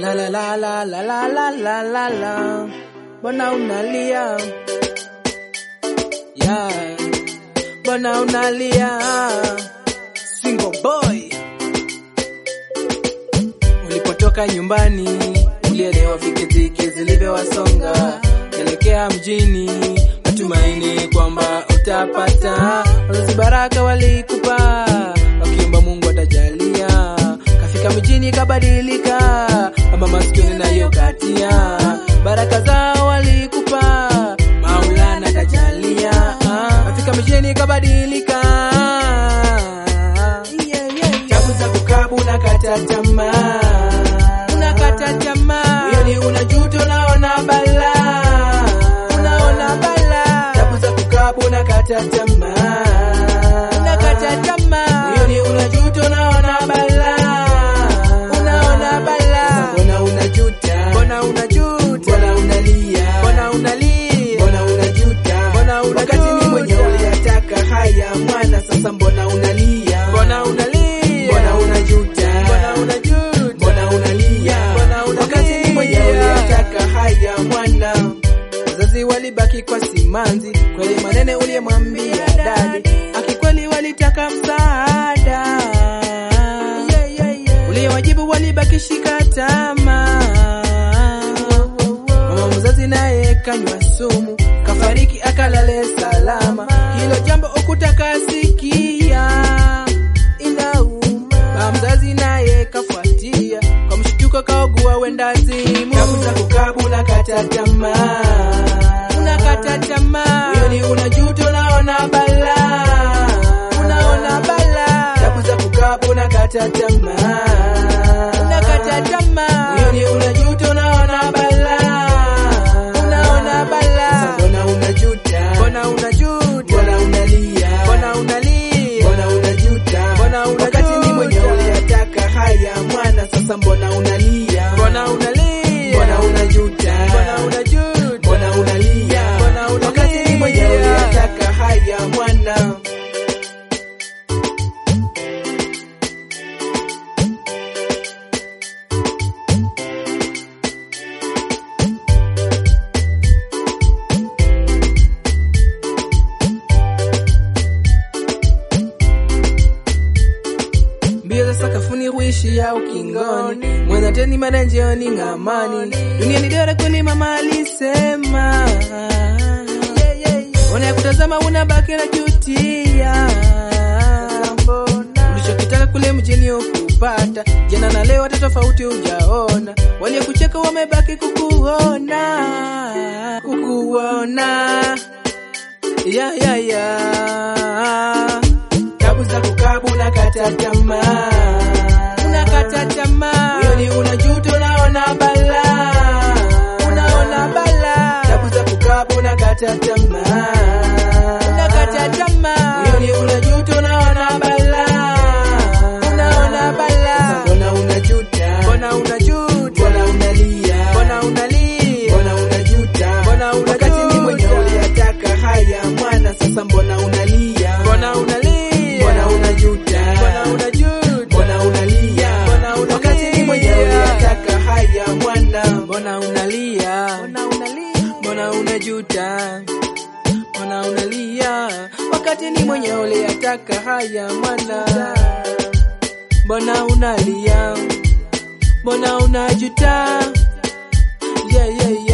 La la la la la la la la la la. Mbona unalia? Yeah. Mbona unalia? Single boy. Ulipotoka nyumbani, ulielewa vikiziki zilivyowasonga. Elekea mjini, matumaini kwamba utapata. Wazazi baraka walikupa, wakiomba Mungu atajalia. Kafika mjini kabadilika, mama maskini nayo katia. Baraka zao walikupa, Maulana kajalia. Kafika mjini kabadilika. Tabu za kukabu unakata tamaa, unakata tamaa, moyoni unajuta, unaona balaa, unaona balaa. Tabu za kukabu unakata tamaa, unakata tamaa, moyoni unajuta, unaona balaa, unaona balaa. Mbona unajuta? Mbona unajuta? Mbona unalia? Mbona unalia? Mbona unajuta? Mbona unajuta? Wakati ni mwenye uliyataka haya mwana, sasa mbona unalia? Mbona unalia? Mbona unajuta? Mbona unajuta? Mbona unalia? Mbona unalia? Wakati ni mwenye uliyataka haya mwana. Wazazi walibaki kwa simanzi, kweli manene uliyemwambia dadi, akikweli walitaka msaada uliyewajibu walibaki shika tamaa. Mama mzazi naye kanywa sumu, kafariki akalale salama. Hilo jambo ukutaka sikia, inauma. Baba mzazi naye kafuatia, kwa mshtuko kaogua wenda zimu. Tabu za kukabu unakata tamaa, unakata tamaa, moyoni unajuta, unaona balaa, unaona balaa. Tabu za kukabu unakata tamaa, unakata tamaa, moyoni unajuta, unaona balaa, unaona balaa. Mbona unajuta? Mbona unajuta? Mbona unalia? Mbona unalia? Mbona unajuta? Mbona unajuta? Wakati ni mwenye uliyataka haya mwana, sasa mbona unalia? Mbona unalia? Mbona unajuta? Mbona unajuta? Mbona unalia? Mbona unalia? Wakati ni mwenye uliyataka haya mwana. mbio za sakafuni huishia ukingoni, mwenza teni mara njioni ng'amani. Dunia ni dora kweli, mama alisema. Wanayekutazama unabaki na jutia, ulichokitaka kule mjini ukupata. Jana na leo hata tofauti hujaona, waliokucheka wamebaki kukuona, kukuona ya ya ya tabu za kukabu unakata tamaa, unakata tamaa, moyoni unajuta, unaona balaa, unaona balaa. Tabu za kukabu unakata tamaa, unakata tamaa, moyoni unajuta, unaona balaa, unaona balaa. Mbona unajuta? Mbona unajuta? Mbona unalia? Mbona unalia? Mbona unajuta? Mbona unajuta? Wakati ni mwenye uliyataka haya mwana, sasa mbona unalia? Mbona unalia? Mbona unajuta? Mbona unajuta? Mbona unalia? Mbona unalia? Wakati ni mwenye uliyataka haya mwana, mbona unalia? Mbona unalia? Mbona unajuta? Mbona unalia? Wakati ni mwenye uliyataka haya mwana, mbona unalia? Mbona unajuta? Yeah, yeah, yeah.